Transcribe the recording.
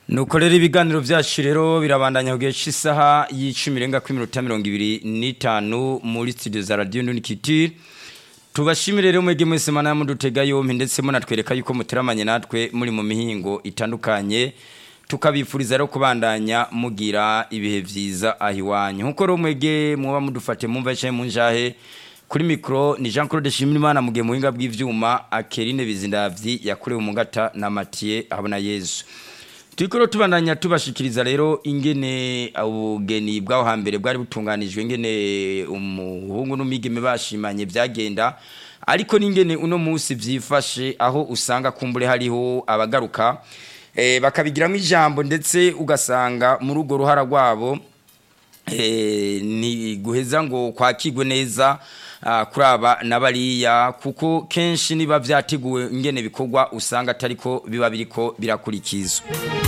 nuko rero ibiganiro byacu rero birabandanya ku gihe cy'isaha y'icumi irenga kuri minota mirongo ibiri n'itanu muri studio za radiyo nunikiti tubashimire rero mwege mwese mana mudutega yompi ndetse munatwereka yuko muteramanye natwe muri mu mihingo itandukanye tukabifuriza rero kubandanya mugira ibihe byiza aho iwanyu nkuko rero mwege muba mudufate mumva cyangwa mu njahe kuri mikoro ni jean claude shimirimana mugihe mu buhinga bw'ibyuma akerine bizindavyi yakorewe mu ngata na matiye abona yezu turiko tubandanya tubashikiriza rero ingene ubugeni bw'aho hambere bwari butunganijwe ingene umuhungu n'umwigeme bashimanye byagenda ariko n'ingene uno munsi byifashe aho usanga kumbure hariho abagaruka eh, bakabigiramo ijambo ndetse ugasanga muri urwo ruhara rwabo eh, ni guheza ngo kwakigwe neza ah, kuraba na bariya kuko kenshi niba byateguwe ingene bikorwa usanga atariko biba biriko birakurikizwa